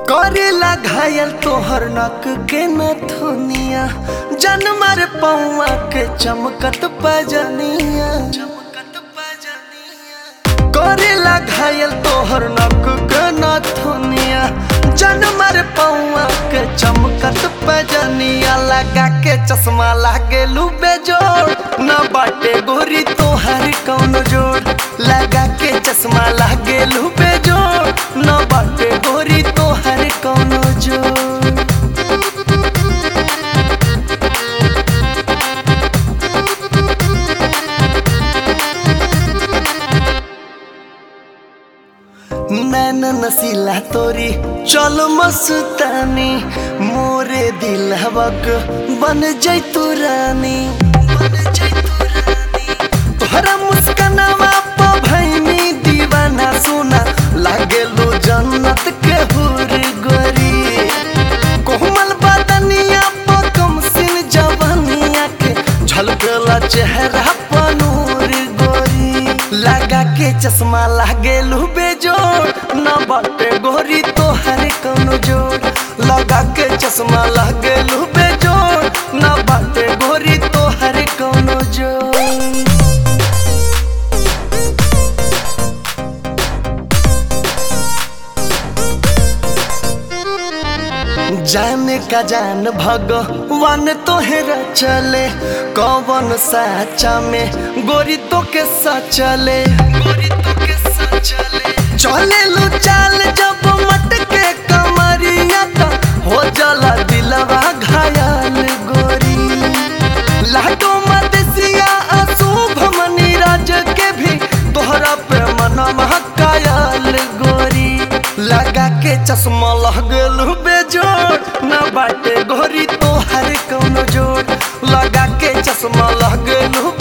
करेला घायल तोहर नक के नथुनिया जनमर पौआ के चमकत पजनिया करेला घायल तोहर नक के नथुनिया जनमर पौआ के चमकत पजनिया लगा के चश्मा लागे लुबे जोड़ न बाटे गोरी तोहर कौन जोड़ लगा के चश्मा लागे लुबे जोड़ न बाटे गोरी तोहर कौन जोड़ नैन नसीला तोरी चल मस्तानी मोरे दिलवक बन जैतू रानी तोहरा मुस्कनवा प भैनी दीवाना सोना लागेलो जन्नत के हुर गोरी कोमल बदनिया प कमसिन जवनिया के झलकला चेहरा प नूर गोरी लगा के चश्मा लागेलू बेजोड़ न बाटे गोरी तोहर कौनो जोड़ लगा के चश्मा लागेलू बेजोड़ न बाटे गोरी तोहर कौनो जोड़ जाने का जान भगवान तोहरा चले कौन साचा में गोरी तो के सचले गोरी तो के सचले चले लो चाल जब मटके कमरिया तो हो जला दिलवा घायल गोरी लाडो मदसिया अशुभ मनी राज के भी तोहरा पे मनवा कायल गोरी लगा के चश्मा लगल बेजोड़ न बाटे गोरी तोहर कौनो जोड़ लगा के चश्मा लगल